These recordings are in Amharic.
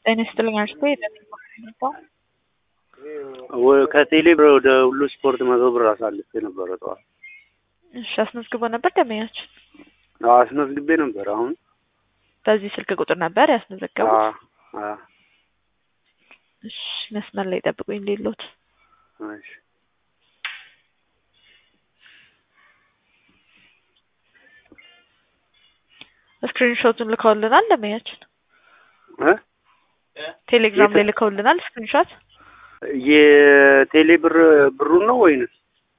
ጤና ይስጥልኝ አሽቶ ከቴሌ ብር ወደ ሁሉ ስፖርት መቶ ብር አሳልፌ ነበረ ጠዋት። እሺ አስመዝግቦ ነበር ደንበኛችን? አዎ አስመዝግቤ ነበር። አሁን በዚህ ስልክ ቁጥር ነበር ያስመዘገቡት? አዎ አዎ። እሺ መስመር ላይ ጠብቁኝ እንዴሎት እሺ ስክሪንሾቱን ልከውልናል ደንበኛችን? እ ቴሌግራም ላይ ልከውልናል ስክሪንሾት? የቴሌ ብር ብሩን ነው ወይንስ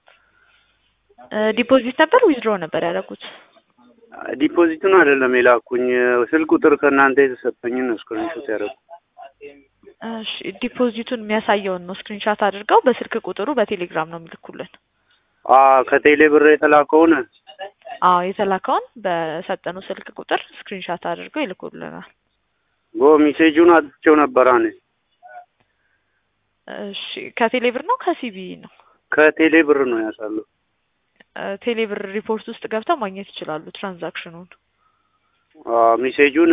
ዲፖዚት ነበር ዊዝድሮ ነበር ያደረጉት? ዲፖዚቱን አይደለም የላኩኝ ስልክ ቁጥር ከእናንተ የተሰጠኝን ነው ስክሪንሾት ያደረኩት። እሺ ዲፖዚቱን የሚያሳየውን ነው ስክሪንሻት አድርገው በስልክ ቁጥሩ በቴሌግራም ነው የሚልኩልን። አ ከቴሌ ብር የተላከውን አዎ የተላከውን በሰጠነው ስልክ ቁጥር ስክሪንሻት አድርገው ይልኩልናል። ጎ ሜሴጁን አጥቼው ነበር እኔ እሺ ከቴሌ ብር ነው ከሲቢ ነው? ከቴሌ ብር ነው ያሳለው። ቴሌ ብር ሪፖርት ውስጥ ገብተው ማግኘት ይችላሉ ትራንዛክሽኑን። አ ሜሴጁን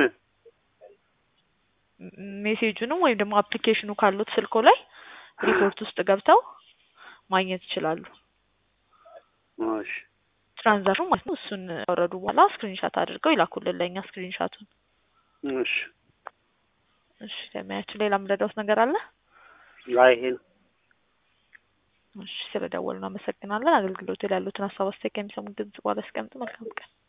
ሜሴጁንም ወይም ደግሞ አፕሊኬሽኑ ካሉት ስልኮ ላይ ሪፖርት ውስጥ ገብተው ማግኘት ይችላሉ። እሺ ትራንዛክሽኑ ማለት ነው። እሱን ከወረዱ በኋላ ስክሪንሻት አድርገው ይላኩልን ለእኛ ስክሪንሻቱን። እሺ እሺ ለሚያችሁ ሌላ የምረዳውት ነገር አለ? ላይ ይሄ ነው። እሺ ስለደወሉ አመሰግናለን። አገልግሎት ላይ ያሉትን ሀሳብ አስተያየት ከሚሰሙት ድምጽ በኋላ አስቀምጡ። መልካም ቀን።